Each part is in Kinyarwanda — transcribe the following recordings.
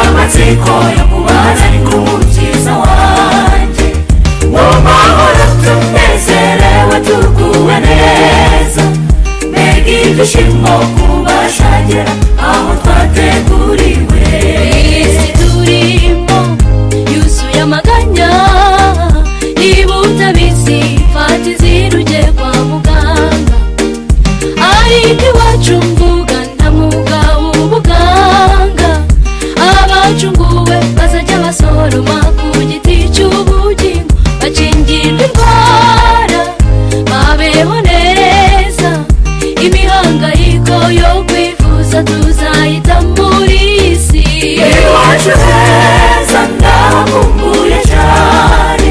amategeko yo kubaza ari ku mukiza wanjye mu mahoro tunezerewe tuguwe neza mbega ibyishimo kubashagera aho twateguriwe isi turimo yuzuye amaganya niba utabizi fata izindi ugiye kwa muganga ariko iwacu mvuga ndamugawe ubuganga abacunguwe bazajya basoroma ku giti cy'ubugingo bakingirwa indwara babeho neza imihangayiko yo kwivuza tuzayita muri iyi si iwacu heza ndahakumbuye cyane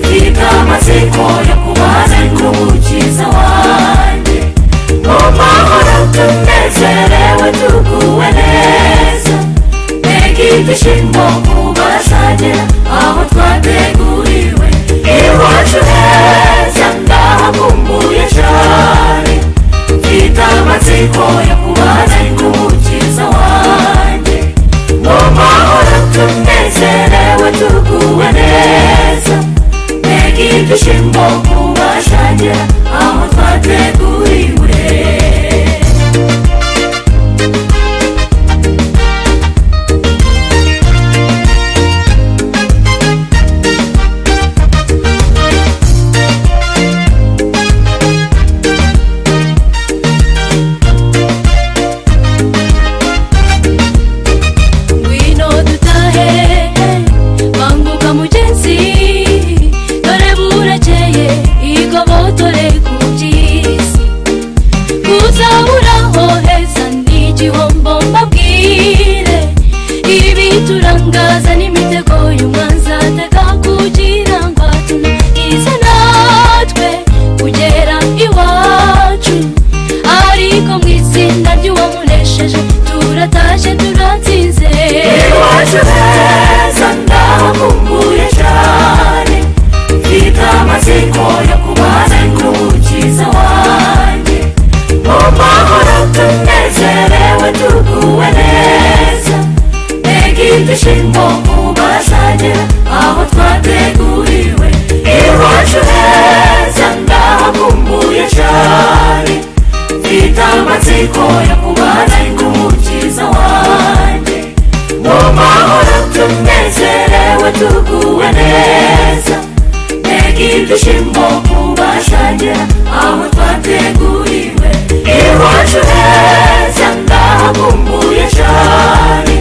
mfite amatsiko yo kubaza ari ku mukiza wanjye mu mahoro tunezerewe tuguwe neza mbega ibyishimo kubashagera aho twateguriwe iwacu heza ndahakumbuye cyane mfite amatsiko yo kubaza ari ku mukiza wanjye mu mahoro tunezerewe tuguwe neza mbega ibyishimo kubashagera aho twateguriwe ngwino dutahe banguka mugenzi dore burakeye igobotore ku by'isi kuzaburaho heza ni igihombo mbabwire ibi turangaza n'imitego y'umwanzi atega kugira ngo atunagize natwe kugera iwacu ariko mu izina ry'uwamunesheje turatashye turatsinze iwacu heza ndahakumbuye cyane mfite amatsiko yo kubaza nk'umukiza wanjye mu mahoro tunezerewe tuguwe neza mbega ibyishimo kubashagera aho twateguriwe iwacu heza ndahakumbuye cyane mfite amatsiko yo kubaza nk'umukiza wanjye mu mahoro tunezerewe tuguwe neza mbega ibyishimo kubashagera aho twateguriwe iwacu heza ndahakumbuye cyane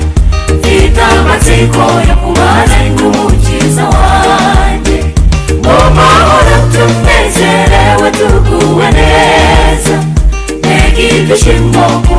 mfite amatsiko yo kubaza nk'umukiza wanjye mu mahoro tunezerewe tuguwe neza mbega ibyishimo kubashagera